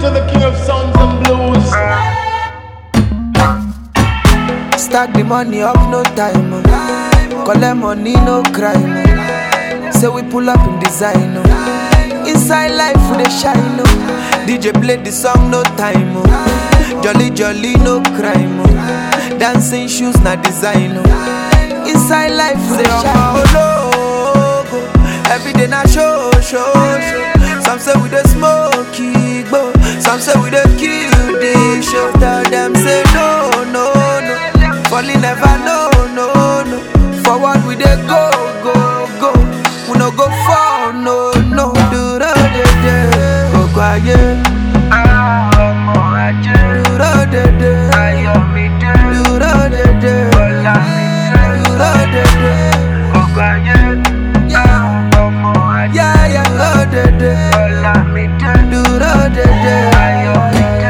into the king of sounds and blues. Stack the money up, no time. Oh. Collect money, no crime. Oh. Say we pull up in design. Oh. Inside life, we dey shine. Oh. DJ play the song, no time. Oh. Jolly, jolly, no crime. Oh. Dancing shoes, na design. Oh. Inside life, we dey shine. Oh, logo. Every day, na show, show, show. Some say we dey smoke, igbo. Some say we dey kill the show. Tell them say no, no, no. Falling never no, no, no. Forward we dey go, go, go. We no go fall, no, no. Duro de de, go quiet. ọmọ ajé Duro de de, ayọ̀mídé duro de de, ọlámídé duro de de. ọgbà yẹn Yeah, ọmọ ajé yeah, yeah, duro de de, ọlámídé duro de de. ayọ̀mídé.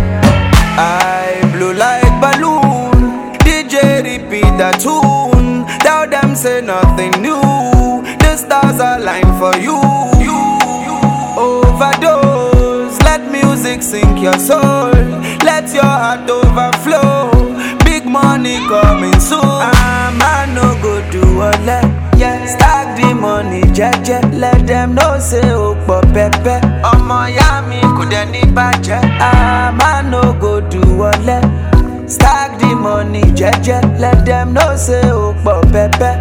I blow like balloon. DJ repeat the tune. Tell them say nothing new. The stars align for you. Overdose. Let music sink your soul. Let your heart overflow. Big money coming soon. I'm I no go do all that. Yeah, stack the money, jeje. Let them know say o pọ̀ pẹ́pẹ́. Ọmọ ya mi kò dẹ̀ ní bàjẹ́. I'm I no go do all that. Stack the money, jeje. Let them know say o pọ̀ pẹ́pẹ́.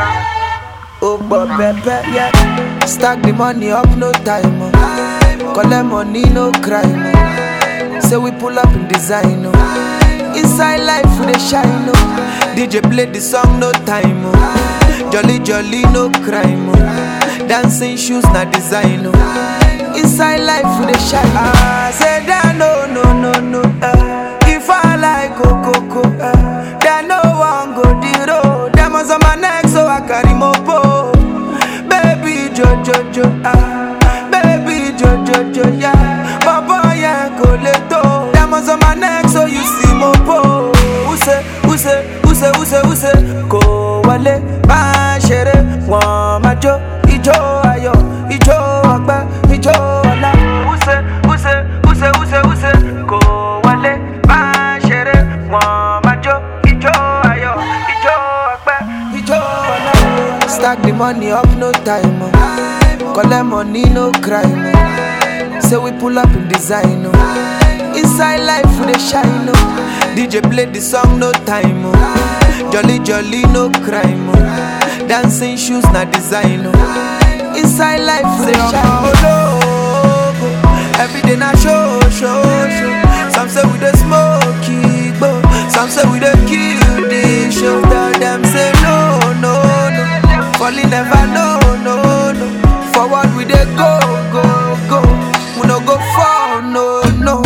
O pọ̀ pẹ́pẹ́, yeah. Stack the money up, no time. Oh. Collect money, no crime. Oh. Say we pull up in design. Oh. Inside life, we dey shine. Oh. DJ play the song, no time. Oh. Jolly, jolly, no crime. Oh. Dancing shoes, na design. Oh. Inside life, we dey shine. Ah, say that no, no, no, no. Uh. If I like Coco, uh. then no one go the road. Them on my neck, so I carry mopo. Baby Jojo Jo, ah, baby Jojo Jo, yeah. Baba yeah, go leto. Diamonds on my neck, so you see mo po. Use, use, use, use, use. Kò wọlé, máa ṣeré, wọ́n máa jó. Ijó ayọ̀, ijó ọpẹ́, ijó ọlá. Use, use, use, use, use. Kò wọlé, máa ṣeré, wọ́n máa jó. Ijó ayọ̀, ijó ọpẹ́, ijó ọlá. Stack the money up, no time. Oh. Collect money, no crime. Oh. Say we pull up in design. Oh. Inside life, we dey shine. Oh. DJ play the song, no time. Oh. Jolly, jolly, no crime. Oh. Dancing shoes, na design. Oh. Inside life, we dey shine. Oh, logo. Every day, na show, show, show. Some say we dey smoke, igbo. Some say we dey kill the show. Tell them say no, no, no. Falling never no, no, no. Forward we dey go, go, go. We no go fall, no, no.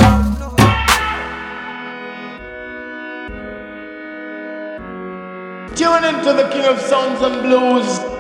Tune into the king of sounds and blues.